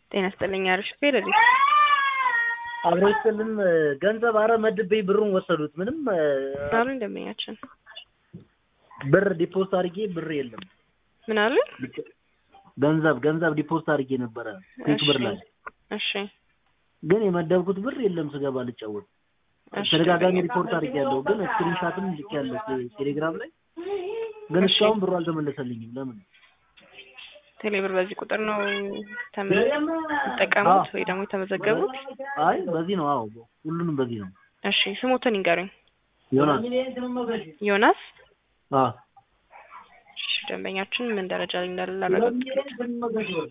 ጤና ይስጥልኝ አሪፍ ፌደሪ አብሮ ይስጥልን ገንዘብ አረ መድቤ ብሩን ወሰዱት። ምንም አሉ ደንበኛችን ብር ዲፖስት አድርጌ ብር የለም። ምን አሉ? ገንዘብ ገንዘብ ዲፖስት አድርጌ ነበረ ኩዊክ ብር ላይ እሺ ግን የመደብኩት ብር የለም። ስገባ ልጫወት እሺ ተደጋጋሚ ሪፖርት አድርጌያለሁ። ግን ስክሪንሻትም ልኬያለሁ ቴሌግራም ላይ ግን እስካሁን ብሩ አልተመለሰልኝም። ለምን? ቴሌብር በዚህ ቁጥር ነው የሚጠቀሙት ወይ ደግሞ የተመዘገቡት? አይ በዚህ ነው። አዎ ሁሉንም በዚህ ነው። እሺ ስሞትን ይንገሩኝ። ዮናስ ዮናስ አዎ እሺ ደንበኛችን ምን ደረጃ ላይ እንዳለ ላረጋግጥ።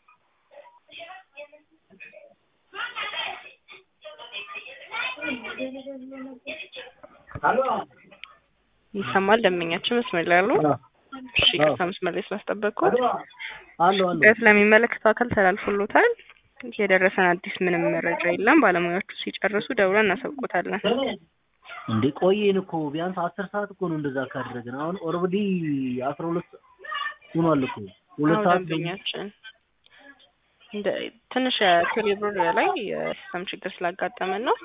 ይሰማል ደንበኛችን መስመር ላይ ያሉ እሺ ከዛ መስመር ላይ ስላስጠበቅኩት አለው አለው ጉዳዩ ስለሚመለከተው አካል ተላልፎሎታል። የደረሰን አዲስ ምንም መረጃ የለም። ባለሙያዎቹ ሲጨርሱ ደውለን እናሳውቆታለን። እንዴ ቆየን እኮ ቢያንስ አስር ሰዓት እኮ ነው እንደዛ ካደረግን። አሁን ኦልሬዲ አስራ ሁለት ሆኗል እኮ ሁለት አሁን ሰዓት ደንበኛችን እንደ ትንሽ የቴሌብር ላይ የሲስተም ችግር ስላጋጠመን ነው።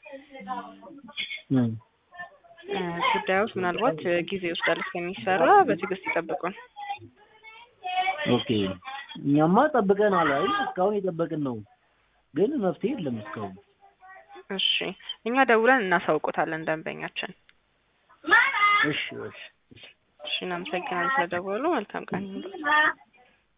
እም። እ ጉዳዮች ምናልባት ጊዜ ይወስዳል እስከሚሰራ በትዕግስት ይጠብቁን። ኦኬ እኛማ ጠብቀናል። አይ እስካሁን የጠበቅን ነው፣ ግን መፍትሄ የለም እስካሁን። እሺ እኛ ደውለን እናሳውቆታለን ደንበኛችን። እሺ እሺ እሺ እናመሰግናለን ስለደወሉ። መልካም ቀን ይሁንልዎት።